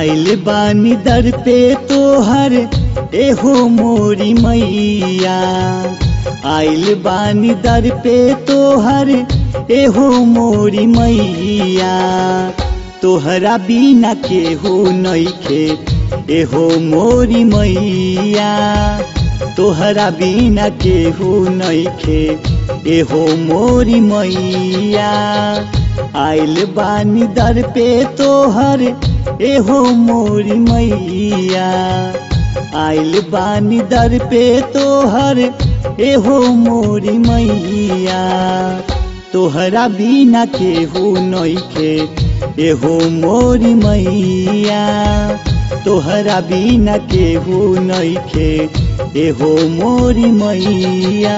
आइल बानी दर पे तोहर एहो मोरी मैया आइल बानी दर पे तोहर एहो मोरी मैया तोहरा बिना केहू नइखे एहो मोरी मैया तोहरा बिना केहू नइखे एहो मोरी मैया आइल बानी दर पे तोहर एहो मोरी मैया आइल बानी दर पे तोहर एहो मोरी मैया तोहरा बिना केहू नइखे एहो मोरी मैया तोहरा बिना केहू नइखे एहो मोरी मैया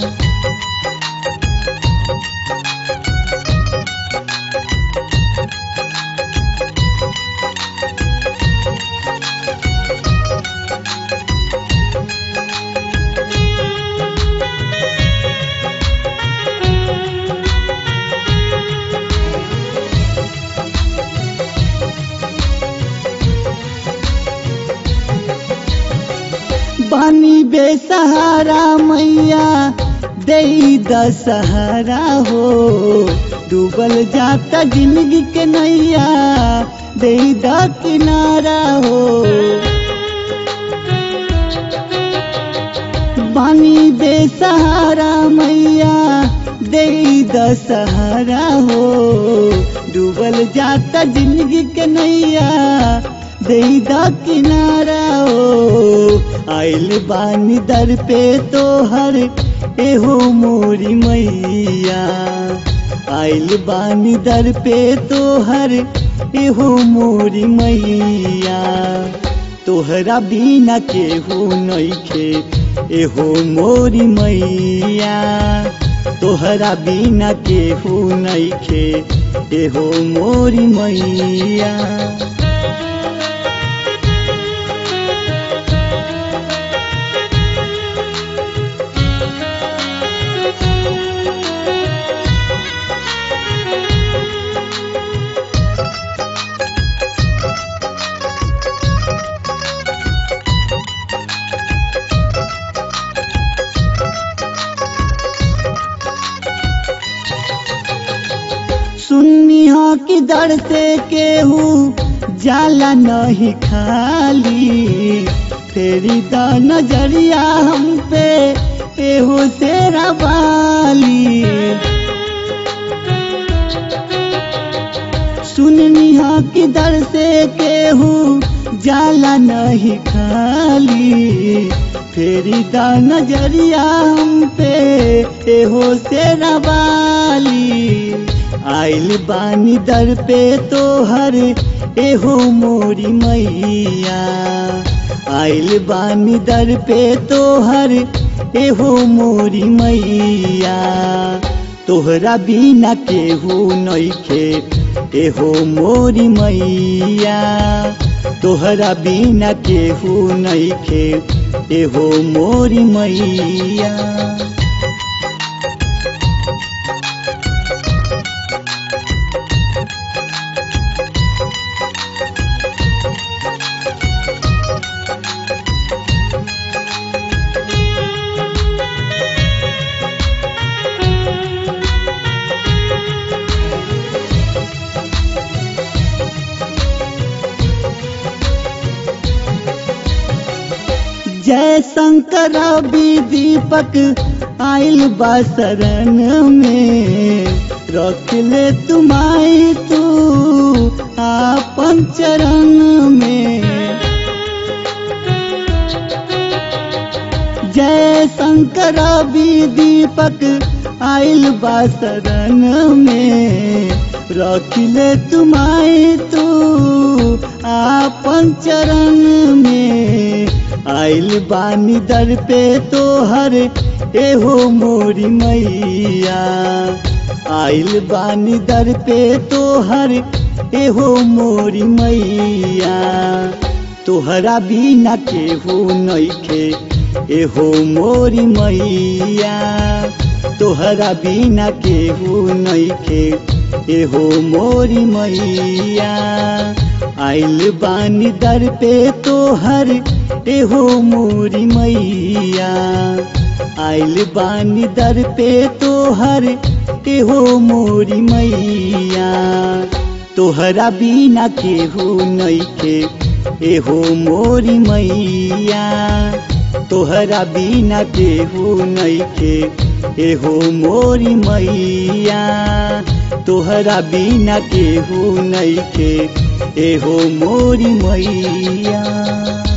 बानी बेसहारा मैया दे दशहरा हो डूबल जाता जिंदगी के नैया दे द किनारा हो बानी बेसहारा मैया दे दशहरा हो डूबल जाता जिंदगी के नैया दे द किनारा हो आइल बानी दर पे तोहर एहो मोरी मैया आइल बानी दर पे तोहर एहो मोरी मैया तोहरा बिना केहू नइखे एहो मोरी मैया तोहरा बिना केहू नइखे एहो मोरी मैया सुन्नी हो कि दर से केहू जाला नहीं खाली तेरी द नजरिया हम पे एहो तेरा बाली सुननी हो कि दर से केहू जाला नहीं खाली फेरी द नजरिया हम पे एहो तेरा बाली आइल बानी दर पे तोहर एहो मोरी मैया आइल बानी दर पे तोहर एहो मोरी मैया तोहरा बिना केहू नइखे एहो मोरी मैया तोहरा बिना केहू नइखे एहो मोरी मैया जय शंकर रवि दीपक आइल बा शरण में रख ले तुम्हारी तू आपन चरण में जय शंकर रवि दीपक आइल बा शरण में रख ले तुम्हारी तू आपन चरण में आइल बानी दर पे तोहर एहो मोरी मैया आइल बानी दर पे तोहर एहो मोरी मैया तोहरा बिना केहू नइखे एहो मोरी मैया तोहरा बिना केहू नइखे एहो मोरी मैया आइल बानी दर पे तोहर एहो मोरी मैया आइल बानी दर पे तोहर एहो मोरी मैया तोहरा बिना केहू नइखे एहो मोरी मैया तोहरा बिना केहू नइखे एहो मोरी मैया तोहरा बिना केहू नइखे एहो मोरी मैया